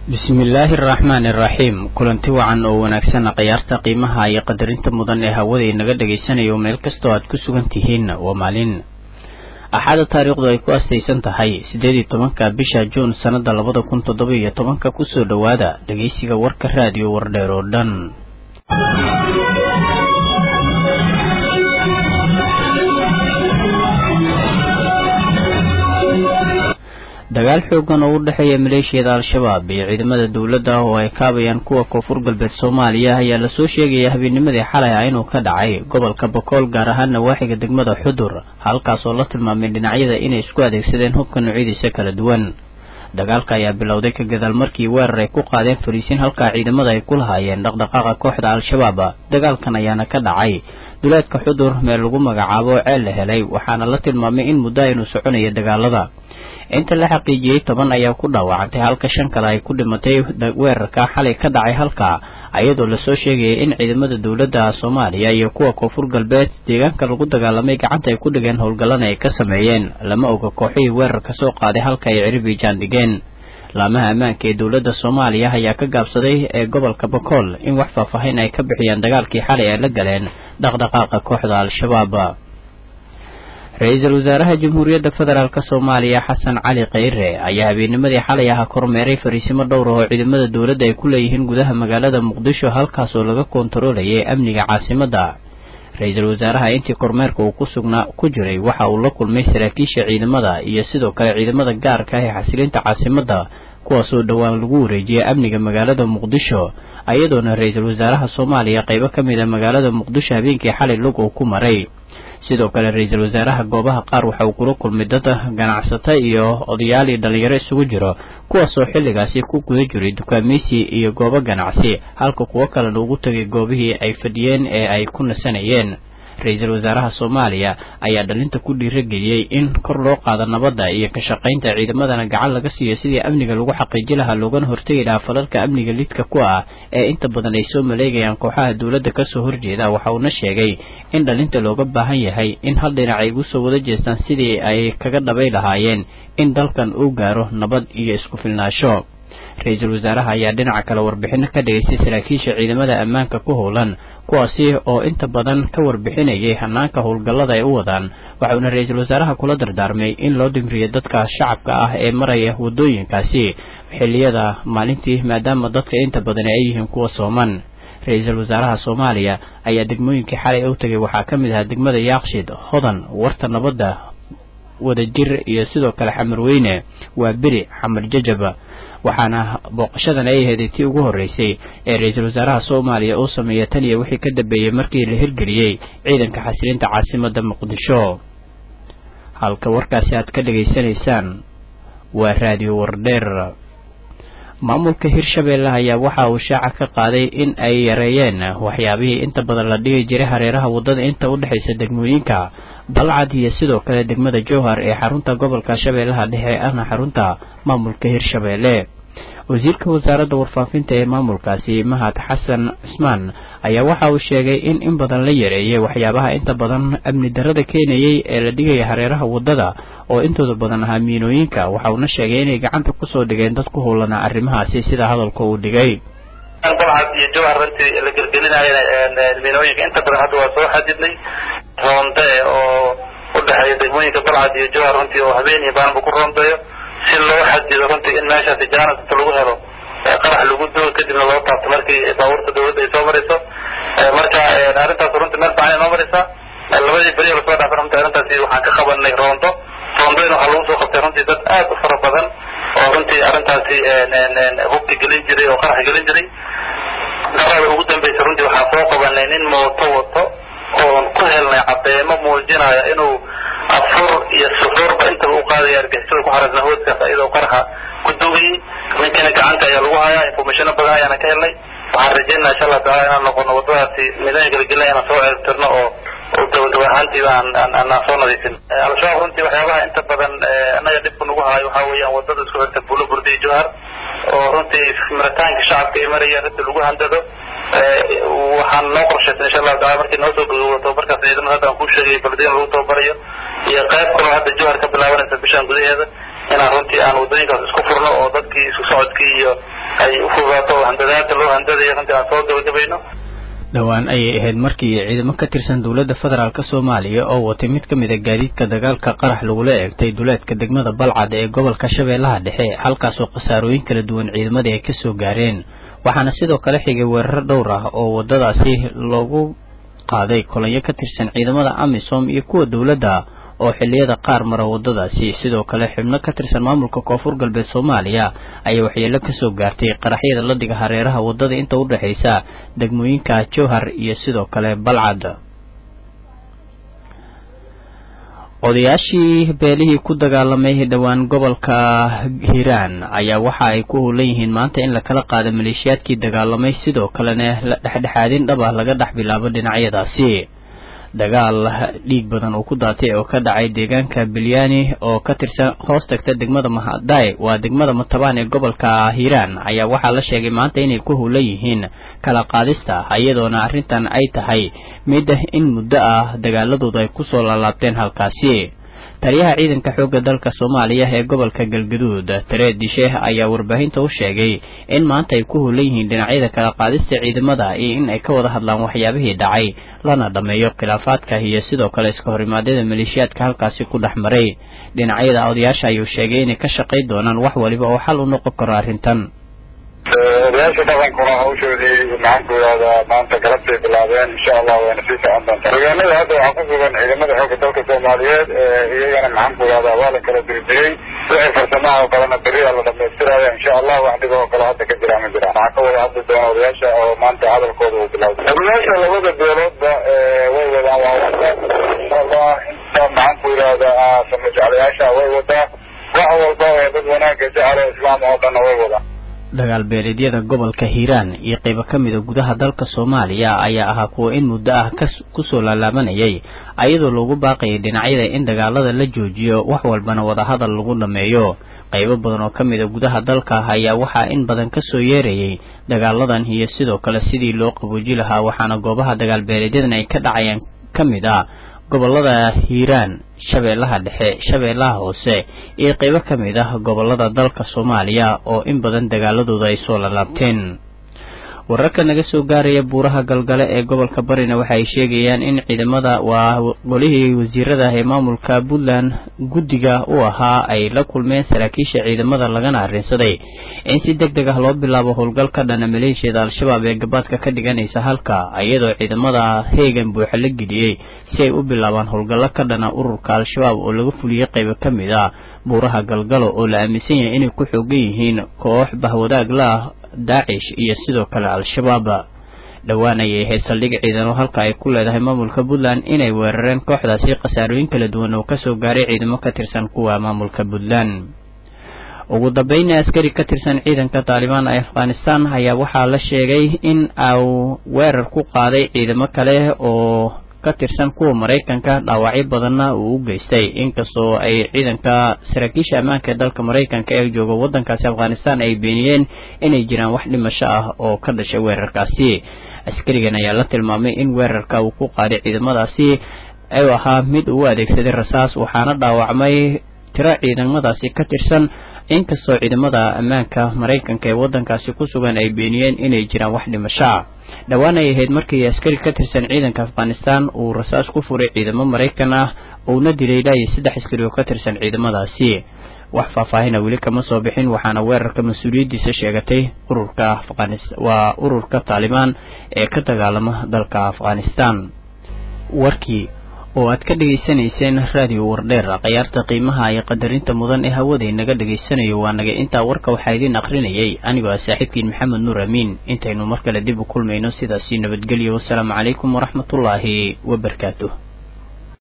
bismillaahi araxmaani iraxiim kulanti wacan oo wanaagsan khiyaarta qiimaha iyo qadarinta mudan ee hawada inaga dhagaysanayo meel kastoo aad ku sugan tihiin waa maalin axaada taariikhdu ay ku astaysan tahay siddeed iyo tobanka bisha juun sannada labada kun toddoba iyo tobanka kusoo dhowaada dhegaysiga warka raadiyo wardheer oo dhan dagaal xoogan oo u dhexeeya maleeshiyada al-shabaab iyo ciidamada dowladda oo ay kaabayaan kuwa koonfur galbeed soomaaliya ayaa lasoo sheegaya habeennimadii xalay ah inuu ka dhacay gobolka bokool gaar ahaan nawaaxiga degmada xudur halkaas oo la tilmaamay dhinacyada inay isku adeegsadeen hubka noocyadiisa kala duwan dagaalka ayaa bilowday ka gadaal markii weerar ay ku qaadeen fariisiin halkaa ciidamada ay ku lahaayeen dhaqdhaqaaqa kooxda al-shabaab dagaalkan ayaana ka dhacay duleedka xudur meel lagu magacaabo ceel la helay waxaana la tilmaamay in muddo aynu soconaya dagaalada inta la xaqiijiyey toban ayaa ku dhaawacantay halka shan kale ay ku dhimatay weerarka xalay ka dhacay halka iyadoo lasoo sheegayay in ciidamada dowladda soomaaliya iyo kuwa koonfur galbeed deegaanka lagu dagaalamay gacanta ay ku dhigeen howlgallana ay ka sameeyeen lama oga kooxihii weerarka soo qaaday halka ay ciribijaan dhigeen laamaha ammaanka ee dowladda soomaaliya ayaa ka gaabsaday ee gobolka bakool in wax faahfaahin ay ka bixiyaan dagaalkii xalay ay la galeen dhaqdhaqaaqa kooxda al-shabaab ra-iisul wasaaraha jamhuuriyadda federaalk soomaaliya xasan cali kheyre ayaa habeennimadii xalay aha kormeeray fariisimo dhowr ah oo ciidamada dowladda ay ku leeyihiin gudaha magaalada muqdisho halkaas oo laga koontaroolayay amniga caasimadda ra-iisul wasaaraha intii kormeerka uu ku sugnaa ku jiray waxa uu la kulmay saraakiisha ciidamada iyo sidoo kale ciidamada gaarka ah ee xasilinta caasimadda kuwaasoo dhowaan lagu wareejiyay amniga magaalada muqdisho iyadoona ra-iisul wasaaraha soomaaliya qaybo ka mid a magaalada muqdisho habeenkii xalay lug uu ku maray sidoo kale ra-iisul wasaaraha goobaha qaar waxa uu kula kulmay dad ganacsata iyo odayaal iyo dhallinyaro isugu jiro kuwaasoo xilligaasi ku guda jiray dukaameysi iyo goobo ganacsi halka kuwo kalena ugu tegay goobihii ay fadhiyeen ee ay ku nasanayeen ra-iisul wasaaraha soomaaliya ayaa dhalinta ku dhiirageliyey in kor loo qaado nabadda iyo ka shaqaynta ciidamadana gacan laga siiyo sidii amniga lagu xaqiiji lahaa loogana hortegi lahaa falalka amniga lidka ku ah ee inta badan ay soo maleegayaan kooxaha dowladda kasoo horjeeda waxa uuna sheegay in dhalinta looga baahan yahay in hal dhinac ay ugu soo wada jeestaan sidii ay kaga dhabay lahaayeen in dalkan uu gaaro nabad iyo isku filnaasho ra-iisul wasaaraha ayaa dhinaca kale warbixino ka dhigaystay saraakiisha ciidamada ammaanka ku howlan kuwaasi oo inta badan ka warbixinayay hanaanka howlgallada ay u wadaan waxauna ra-iisul wasaaraha kula dardaarmay in loo dhimriyo dadka shacabka ah ee maraya waddooyinkaasi xilliyada maalintii maadaama dadka inta badan ay yihiin kuwa sooman ra-iisul wasaaraha soomaaliya ayaa degmooyinkii xalay u tegay waxaa ka mid ahaa degmada yaaqshid hodan warta nabadda wadajir iyo sidoo kale xamar weyne waa beri xamar jajaba waxaana booqashadan ay aheeday tii ugu horreysay ee ra-iisul wasaaraha soomaaliya uu sameeya tan iyo wixii ka dambeeyey markii la hirgeliyey ciidanka xasilinta caasimadda muqdisho halka warkaasi aad ka dhegaysanaysaan waa raadiyo wardheer maamulka hirshabeelle ayaa waxa uu shaaca ka qaaday in ay yareeyeen waxyaabihii inta badan la dhigi jiray hareeraha waddada inta u dhexaysa degmooyinka balcad iyo sidoo kale degmada jowhar ee xarunta gobolka shabeellaha dhexe ahna xarunta maamulka hirshabeelle wasiirka wasaaradda warfaafinta ee maamulkaasi mahad xasan cismaan ayaa waxa uu sheegay in in badan la yareeyay waxyaabaha inta badan amni darrada keenayay ee la dhigaya hareeraha waddada oo intooda badan ahaa miinooyinka waxa uuna sheegay inay gacanta kusoo dhigeen dad ku howlanaa arrimahaasi sida hadalka uu dhigay balcad iyo jowhar runtii la gelgelinaayo miinooyinka inta badan hadda waa soo xadidnay roonde oo u dhexeeya degmooyinka balcad iyo jowhar runtii oo habeen iyo baanba ku roondeeyo si loo xadido runtii in meeshaasi jaanas inta lagu helo qarax lagu duo kadibna loo taabto markii baabuurta dawladda ay soo marayso marka arrintaas runtii meel fiican inoo maraysaa labadii beri lasoo dhaafay runtii arrintaasi waxaan ka qabanay roondo roondadina waxaa lagu soo qabtay runtii dad aad u fara badan oo runtii arrintaasi hubka gelin jiray oo qarax gelin jiray darada ugu dambaysa runtii waxaan soo qabanay nin mooto wato oon ku helnay cadeemo muujinaya inuu afur iyo suxuurba intaba u qaadaya argixisada ku xarasna hooskaas iyadoo qaraxa ku dugayay ninkana gacanta ayaa lagu hayaa informationo badan ayaana ka helnay waxaan rajaynaa insha allah taala inaan noqono waddadaasi midayn gelgelina inaan soo ceebtirno oo gabagaba ahaantiiba aan soo nadiifin al-shabaab runtii waxyaabaha inta badan annaga dhibka nagu haayo waxaa weeyaan waddada isku xirta buulo burda iyo jowhar oo runtii maritaanka shacabka ay marayaan inta lagu handado waxaan noo qorshaysan insha allahu taala markii noo soo gogowdo tababarkaas ciidamada hadda aan kuu sheegay baldiyan lagu tababarayo iyo qayb kaloo hadda jowhar ka bilaabanaysa bishaan gudaheeda inaan runtii aan wadooyinkaas isku furno oo dadkii isku socodkii iyo ay u fogaato oo handadaada loo handadayo runtii aan soo gabagabayno dhowaan ayay ahayd markii ciidamo ka tirsan dowladda federaalk soomaaliya oo watay mid ka mid a gaadiidka dagaalka qarax lagula eegtay duleedka degmada balcad ee gobolka shabeellaha dhexe halkaasoo khasaarooyin kala duwan ciidamadii ay kasoo gaareen waxaana sidoo kale xigay weeraro dhowr ah oo wadadaasi loogu qaaday kolonyo ka tirsan ciidamada amisom iyo kuwa dowladda oo xilliyada qaar mara wadadaasi sidoo kale xubno ka tirsan maamulka koonfur galbeed soomaaliya ayaa waxyeelo kasoo gaartay qaraxyada la dhiga hareeraha wadada inta u dhexaysa degmooyinka jowhar iyo sidoo kale balcad odayaashii beelihii ku dagaalamay dhowaan gobolka hiiraan ayaa waxa ay ku hulan yihiin maanta in lakala qaado maleeshiyaadkii dagaalamay sidoo kalena la dhexdhexaadin dhab ah laga dhex bilaabo dhinacyadaasi dagaal dhiig badan uu ku daatay oo ka dhacay deegaanka bilyaani oo ka tirsan hoos tagta degmada mahadaay waa degmada matabaan ee gobolka hiiraan ayaa waxaa la sheegay maanta inay ku hulan yihiin kala qaadista iyadoona arrintan ay tahay mid in muddo ah dagaaladooda ay kusoo laalaabteen halkaasi taliyaha ciidanka xoogga dalka soomaaliya ee gobolka galgaduud tareed disheeh ayaa warbaahinta u sheegay in maanta ay ku hulan yihiin dhinacyada kala qaadista ciidamada iyo in ay ka wada hadlaan waxyaabihii dhacay lana dhammeeyo khilaafaadka iyo sidoo kale iska horimaadyada maleeshiyaadka halkaasi ku dhex maray dhinacyada odayaasha ayuu sheegay inay ka shaqayn doonaan wax waliba oo xal u noqon karo arrintan odayaasha dhaqankuna hawshoodii maxaan ku yidhahdaa maanta galabtay bilaabeen insha allah wayna sii socon doontaa deegaanada hadda waxaa ku sugan ciidamada xoogga dalka soomaaliyeed iyagana maxaan ku yidhahdaa waa la kala dirdiray wixii farsamaha oo kalena beriyaa la dhamaystiraya insha allah wax dhiba oo kale hadda ka jira ma jiraan waxaa ka wada hadli doona odayaasha oo maanta hadalkooda uu bilowday odayaasha labada beeloodba way wadaan waa wada insha allah inta maxaan ku yidhahdaa sama jeclayaasha way wadaa wax walba ee dad wanaagga jecel islaam oo dhanna way wadaan dagaal beeleedyada gobolka hiiraan iyo qaybo ka mida gudaha dalka soomaaliya ayaa ahaa kuwa in muddo ah kusoo laalaabanayay ayadoo loogu baaqayay dhinacyada in dagaalada la joojiyo wax walbana wadahadal lagu dhammeeyo qaybo badan oo ka mida gudaha dalka ayaa waxaa in badan kasoo yeerayay dagaaladan iyo sidoo kale sidii loo qabooji lahaa waxaana goobaha dagaal beeleedyadan ay ka dhacayaan ka mid a gobolada hiiraan shabeellaha dhexe shabeellaha hoose iyo qaybo ka mid ah gobolada dalka soomaaliya oo in badan dagaaladooda ay soo lalaabteen wararka naga soo gaaraya buuraha galgale ee gobolka barina waxa ay sheegayaan in ciidamada waa golihii wasiirada ee maamulka puntland guddiga u ahaa ay la kulmeen saraakiisha ciidamada lagana arrinsaday in si deg deg ah loo bilaabo howlgal ka dhana maleeshiyada al-shabaab ee gabaadka ka dhiganaysa halka iyadoo ciidamada heegan buuxa la geliyey si ay u bilaabaan howlgallo ka dhana ururka al-shabaab oo laga fuliyey qaybo ka mid ah buuraha galgalo oo la aaminsan yahay inay ku xoogan yihiin koox bahwadaag la ah daacish iyo sidoo kale al-shabaab dhowaan ayay ahayd saldhig ciidano halka ay ku leedahay maamulka puntland inay weerareen kooxdaasi khasaarooyin kala duwan oo kasoo gaaray ciidamo ka tirsan kuwa maamulka puntland ugu dambayna askari ka tirsan ciidanka taalibaan ee afghanistan ayaa waxaa la sheegay in uu weerar ku qaaday ciidamo kale oo ka tirsan kuwa maraykanka dhaawacyo badanna uu u geystay inkastoo ay ciidanka saraakiisha ammaanka ee dalka maraykanka ee jooga waddankaasi afghanistan ay beeniyeen inay jiraan wax dhimasho ah oo ka dhashay weerarkaasi askarigan ayaa la tilmaamay in weerarka uu ku qaaday ciidamadaasi u ahaa mid uu adeegsaday rasaas waxaana dhaawacmay tiro ciidamadaasi ka tirsan inkastoo ciidamada ammaanka maraykanka ee waddankaasi ku sugan ay beeniyeen inay jiraan wax dhimashoa dhowaan ay ahayd markii askari ka tirsan ciidanka afghanistan uu rasaas ku furay ciidamo maraykan ah uuna dilay ilaa iyo saddex askari oo ka tirsan ciidamadaasi wax faahfaahina weli kama soo bixin waxaana weerarka mas-uuliyaddiisa sheegatay ururka waa ururka taalibaan ee ka dagaalama dalka afghanistan warkii oo aad ka dhegaysanayseen raadiyo wardheer khayaarta qiimaha iyo qadarinta mudan ee hawada inaga dhegaysanayo waa naga intaa warka waxaa idiin akrinayay anigoo ah saaxiibkiin maxamed nuur amiin intaynu mar kale dib u kulmayno sidaasi nabadgelyo wasalaamu calaykum waraxmatullaahi wabarakaatuh